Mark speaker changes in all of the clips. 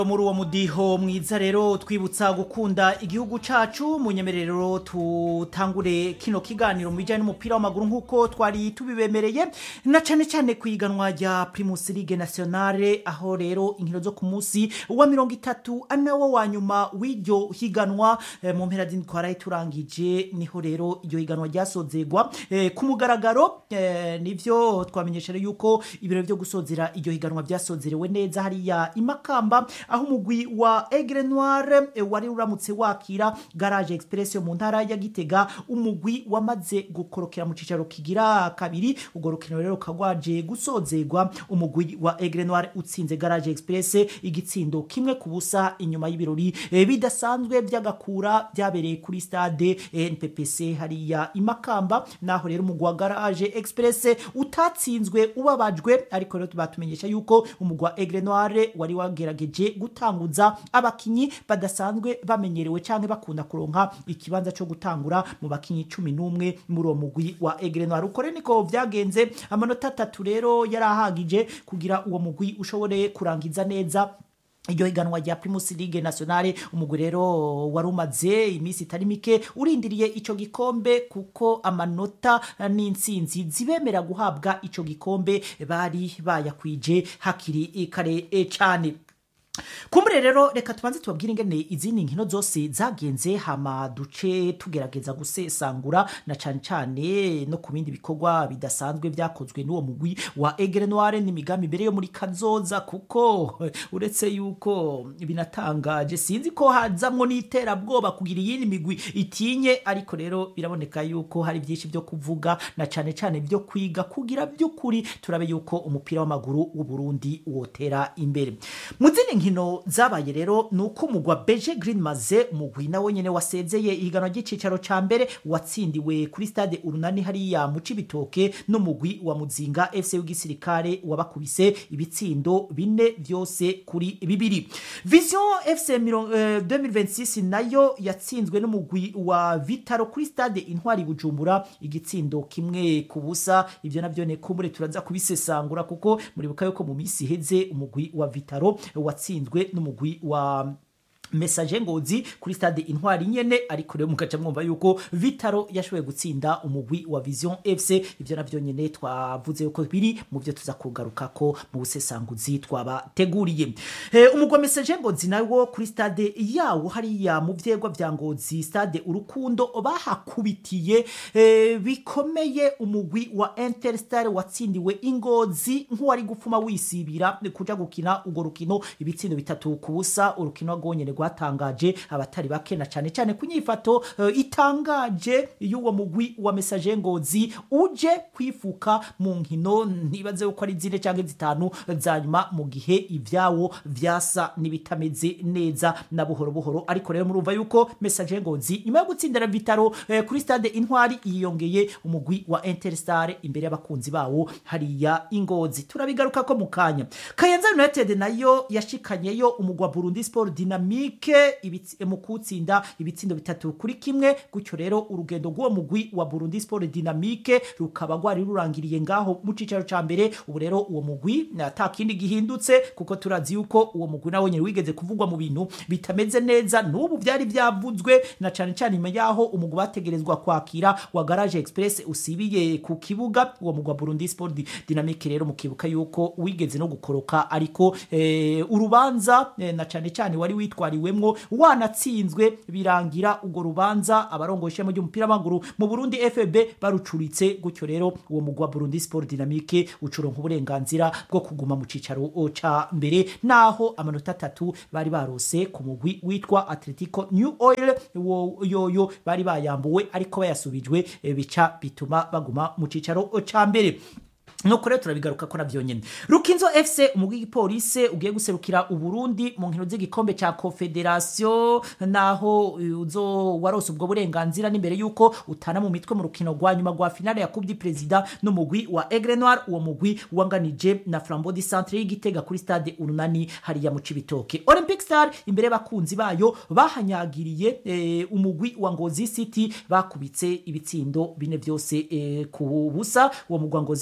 Speaker 1: muri uwo mudiho mwiza rero twibutsa gukunda igihugu cacu munyemerero tutangure kino kiganiro mu bijyanye n'umupira w'amaguru nk'uko twari tubibemereye na cyane cyane ku iganwa rya Primus Ligue Nationale aho rero inkino zo ku munsi wa mirongo itatu ari nawo wa nyuma w'iryo higanwa eh, mu mpera z'indwi twaraye turangije niho rero iryo higanwa ryasozegwa eh, ku mugaragaro eh, nivyo twamenyesha rero yuko ibiro byo gusozera iryo higanwa byasozerewe neza hariya imakamba aho umugwi wa Aigle Noir eh, wari uramutse wakira Garage Express yo mu ntara ya Gitega umugwi wamaze gukorokera mu cicaro kigira kabiri ubwo rukino rero kagwaje gusozegwa umugwi wa Aigle Noir utsinze Garage Express igitsindo kimwe ku busa inyuma y'ibirori eh, bidasanzwe by'agakura byabereye kuri stade eh, NPPC hariya imakamba naho rero umugwi wa Garage Express utatsinzwe ubabajwe ariko rero batumenyesha yuko umugwi wa Aigle Noir wari wagerageje gutanguza abakinyi badasanzwe bamenyerewe canke bakunda kuronka ikibanza cyo gutangura mu bakinyi cumi n'umwe muri uwo mugwi wa Aigle Noir uko rero niko vyagenze amanota atatu rero yarahagije kugira uwo mugwi ushobore kurangiza neza iryo higanwa rya Primus Ligue Nationale umugwi rero wari umaze iminsi itari mike urindiriye ico gikombe kuko amanota n'intsinzi zibemera guhabwa ico gikombe bari bayakwije hakiri kare e, cane kumbure rero reka tubanze tubabwire ingene izindi nkino zose zagenze hama duce tugerageza gusesangura na cane cane no ku bindi bikorwa bidasanzwe vyakozwe n'uwo mugwi wa Aigle Noir n'imigambi mbere yo muri kazoza kuko uretse yuko binatangaje sinzi ko hazamwo n'iterabwoba kugira iyindi migwi itinye ariko rero biraboneka yuko hari byinshi byo kuvuga na cane cane byo kwiga kugira by'ukuri turabe yuko umupira w'amaguru w'u Burundi wotera imbere mu zindi nkino zabaye rero ni uko umugwa beje green maze umugwi nawe nyene wasezeye ihiganwa ry'icicaro ca mbere watsindiwe kuri stade urunani hariya mu cibitoke n'umugwi wa muzinga fc w'igisirikare wabakubise ibitsindo bine vyose kuri bibiri vision fc mirongo- eh, 2026 nayo yatsinzwe n'umugwi wa vitaro kuri stade intwari bujumbura igitsindo kimwe ku busa ivyo navyo ne kumure turaza kubisesangura kuko muribuka yuko mu misi iheze umugwi wa vitaro watsinzwe n'umugwi wa message ngozi kuri stade intwari nyene ariko rero mugaca mwumva yuko vitaro yashoboye gutsinda umugwi wa vision fc ivyo navyo nyene twavuze yuko biri mu byo tuza kugarukako mu busesanguzi twabateguriye eh, umugwi wa message ngozi nawo kuri stade yawo hariya mu vyegwa vya ngozi stade urukundo bahakubitiye eh, bikomeye umugwi wa interstar watsindiwe ingozi nk'uwari gupfuma wisibira kuja gukina urwo rukino ibitsindo bitatu ku busa urukino rwonyene rwatangaje abatari bake na cane cane ku nyifato eh, itangaje y'uwo mugwi wa message ngozi uje kwifuka mu nkino ntibaze yuko ari zine canke zitanu za nyuma mu gihe ivyawo vyasa n'ibitameze neza na buhoro buhoro ariko rero murumva yuko message ngozi nyuma yo gutsindira vitaro eh, kuri stade intwari yiyongeye umugwi wa interstar imbere y'abakunzi bawo hariya ingozi turabigaruka ko mu kanya kayanza united nayo yashikanyeyo umugwa burundi sport dynamique ibitsi- mu kutsinda ibitsindo bitatu kuri kimwe gutyo rero urugendo rw'uwo mugwi wa burundi sport dynamique rukaba rwari rurangiriye ngaho mu cicaro ca mbere ubu rero uwo mugwi ata kindi gihindutse kuko turazi yuko uwo mugwi nawe nyene wigeze kuvugwa mu bintu bitameze neza n'ubu vyari vyavuzwe na cane cane inyuma yaho umugwi bategerezwa kwakira wa garage express usibiye ku kibuga uwo mugwi wa burundi sport Di- dynamique rero mukibuka yuko wigeze no gukoroka ariko eh, urubanza eh, na cane cane wari witwariwemwo wanatsinzwe birangira urwo rubanza abarongoye ishema ry'umupira w'amaguru mu Burundi FB barucuritse gutyo rero uwo mugwi wa Burundi Sport Dynamique ucuronka uburenganzira bwo kuguma mu cicaro ca mbere naho amanota atatu bari barose ku mugwi witwa Atletico New Oil wo yoyo bari bayambuwe ariko bayasubijwe eh, bica bituma baguma mu cicaro ca mbere nuko rero turabigaruka ko navyo nyene rukinzo fc umugwi w'igipolisi ugiye guserukira uburundi mu nkino z'igikombe ca confederation naho uh, uzo warose ubwo burenganzira n'imbere yuko utana mu mitwe mu rukino rwa nyuma rwa finale ya coupe du president n'umugwi wa aigle noir uwo mugwi wanganije na flambeau du centre y'igitega kuri stade urunani hariya mu cibitoke olympic star imbere y'abakunzi bayo bahanyagiriye eh, umugwi wa ngozi city bakubitse ibitsindo bine vyose eh, ku busa uwo mugwi wa ngozi city nawo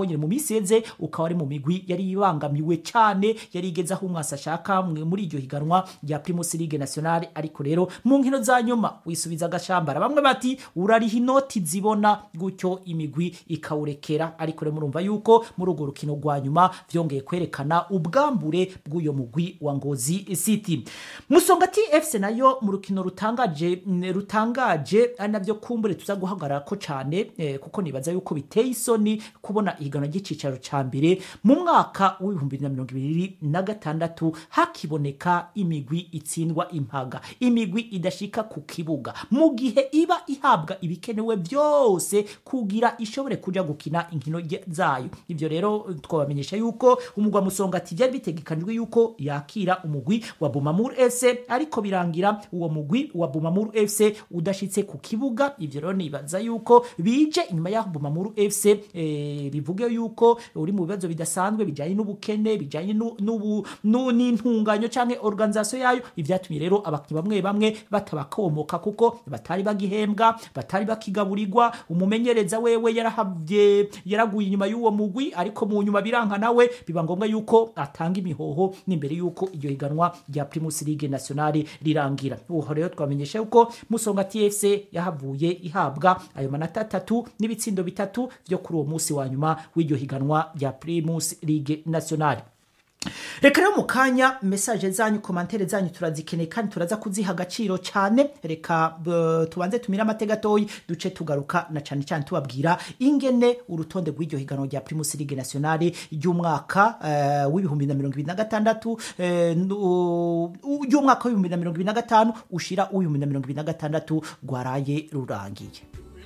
Speaker 1: nawo nyine mu minsi yeze ukaba ari mu migwi yari ibangamiwe cyane yari igeze aho umwasi ashaka mwe- muri iryo higanwa rya Primus League Nationale ariko rero mu nkino za nyuma wisubiza agashambara bamwe bati urariha inoti zibona gutyo imigwi ikawurekera ariko rero murumva yuko muri urwo rukino rwa nyuma vyongeye kwerekana ubwambure bw'uyo mugwi wa Ngozi City Musongati FC nayo mu rukino rutangaje mm, rutangaje ari navyo kumbure tuza guhagarara ko cyane eh, kuko nibaza yuko biteye isoni kubona ihiganwa ry'icicaro ca mbere mu mwaka w'ibihumbi bibiri na mirongo ibiri na gatandatu hakiboneka imigwi itsindwa impaga imigwi idashika ku kibuga mu gihe iba ihabwa ibikenewe byose kugira ishobore kuja gukina inkino rye- zayo ivyo rero eh, twabamenyesha yuko umugwa musongati byari bitegekanijwe yuko yakira umugwi wa Bumamur FC ariko birangira uwo mugwi wa Bumamur FC udashitse ku kibuga ivyo rero nibaza yuko bije inyuma y'aho Bumamur FC eh, bivuge yuko uri mu bibazo bidasanzwe bijanye n'ubukene bijanye nu- n'ubu nu- n'intunganyo canke organisation yayo ivyatumye rero abakinnyi bamwe bamwe batabakomoka kuko batari bagihembwa batari bakigaburirwa umumenyereza wewe yarahavye yaraguye inyuma y'uwo mugwi ariko mu nyuma biranka nawe biba ngombwa yuko atanga imihoho n'imbere yuko iryo higanwa rya Primus League Nationale rirangira uho rero twamenyesha yuko Musonga TFC yahavuye ihabwa ayo manota atatu n'ibitsindo bitatu byo kuri uwo munsi wa nyuma w'iryo higanwa rya Primus League Nationale reka rero mu kanya mesaje zanyu komantere zanyu turazikeneye kandi turaza kuziha agaciro cyane reka b- tubanze tumire amateka gatoyi duce tugaruka na cyane cyane tubabwira ingene urutonde rw'iryo higanwa rya Primus League Nationale ry'umwaka eh, w'ibihumbi na mirongo ibiri na gatandatu eh, nu- ry'umwaka w'ibihumbi na mirongo ibiri na gatanu ushira uw'ibihumbi na mirongo ibiri na gatandatu rwaraye rurangiye